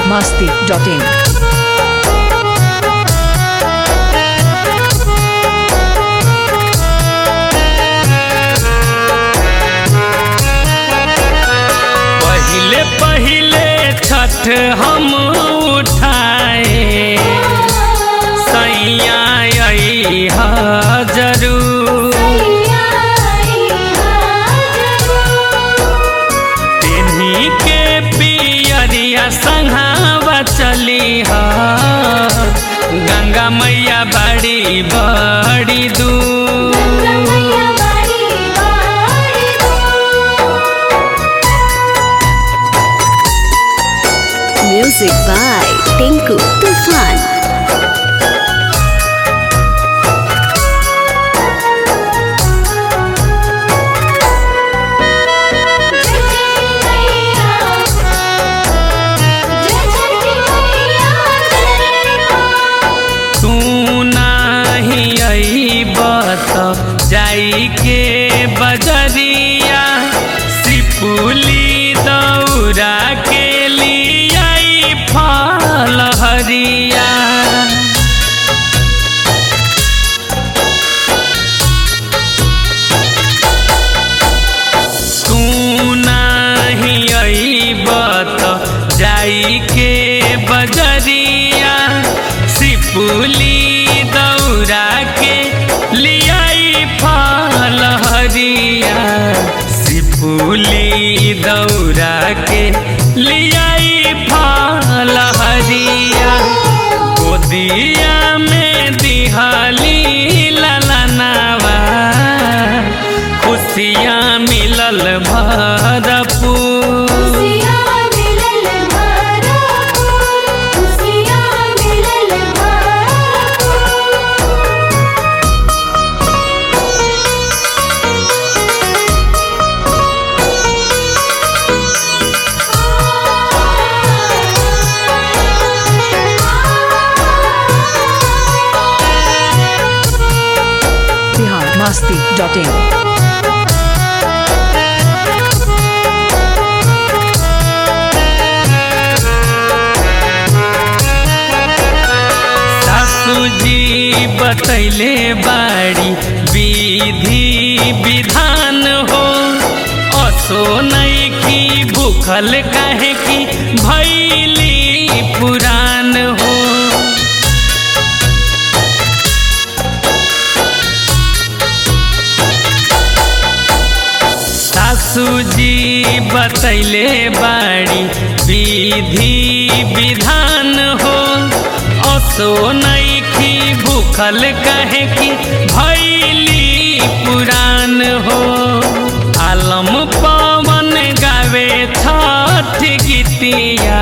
masti.in. पहिले पहिले छठ हम उठाए सैया अइहा जरूर तेन्ही के पियरिया संघावा चली ह गंगा मैया बड़ी बड़ी दूर Music by Tinku Tufan. तू नाही अइबत जाई के बजरिया सिपुली दौरा के लियाई फल हरिया तू नाही अइबत जाई के बजरिया सिपुली दौरा के लियाई फल हरिया सिपुली दौरा के लियाई फल हरिया गोदिया में दिहाली ललनावा खुशियाँ मिलल भरपूर Bihar masti.in. सासू जी बतैले बाड़ी विधि विधान हो असो नैखी भूखल काहे की भैली पुरान हो सासू जी बतैले बाड़ी विधि विधान हो असो नैखी भूखल कहे की भैली पुरान हो आलम पवन गावे छठ गीतिया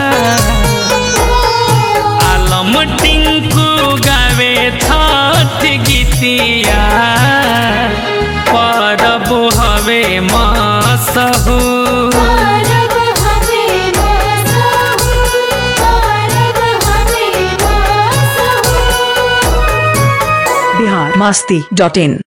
आलम टिंकू गावे छठ गीतिया परब हवे मसहू Bihar masti.in.